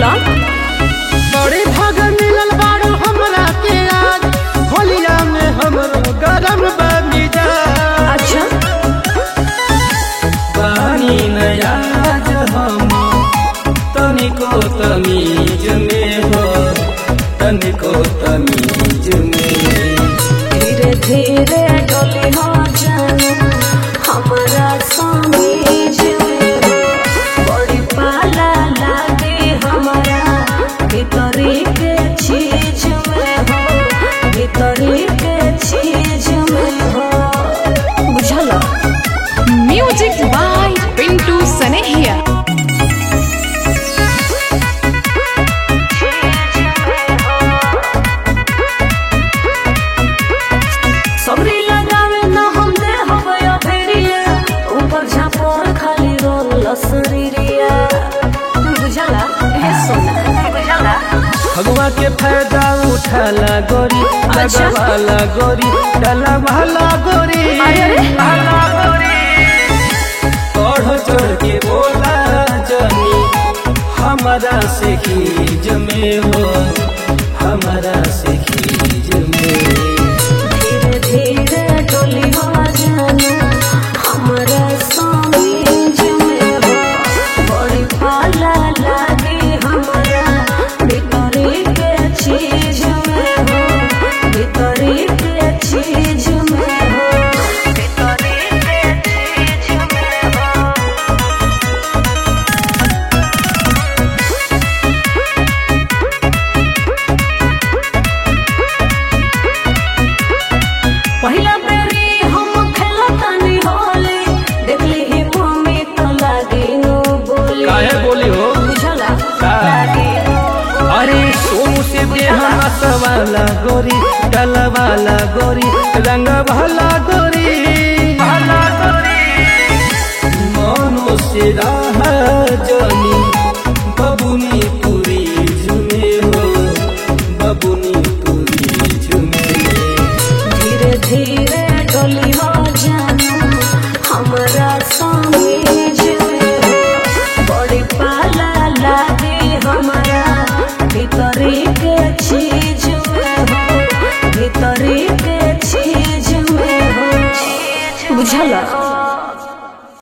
बोला बड़े भाग मिलल बाड़ू हमरा के आज होलिया में हमरो गरम बमिजा अच्छा पानी नयाज हम तनिको तमीज में हो तनिको तमीज में धीरे धीरे डोली हो जानू हमारा समीज में हो बड़ी पाला लागे हमारा भीतरी के चीज में हो भीतरी के चीज में हो बुझला Music by Pintu Sanehia. सबरी लगावे न हम दे हवया फेरिया ऊपर झापर खाली रोल लसरीरिया बुझला हे सोना बुझला भगवा के फायदा उठाला गोरी अच्छा। लगवाला गोरी डाला वाला गोरी अरे, अरे। वाला गोरी बढ़ चढ़ के बोला जनी हमारा से खीज में हो हमारा से खीज में धीरे धीरे डोली हो जानू हमारा समीज में हो बड़ी पाला लागे हमारा भीतरी के चीज में हो भीतरी के चीज में हो भीतरी के चीज में हो पहिला बेरी हम खेलतानी होली देखली ही मम्मी तो लागी नो बोली काहे बोली हो बुझला का? लागी नो अरे सोमू से देहा वाला गोरी डाला वाला गोरी रंग भला गोरी भला गोरी मनो से राह जनी बबुनी पूरी झुमे हो बबुनी पूरी झुमे धीरे धीरे डोली हो जानू हमारा समीज में हो बड़ी पाला लागे हमारा भीतरी के चीज में हो भीतरी के चीज में हो बुझला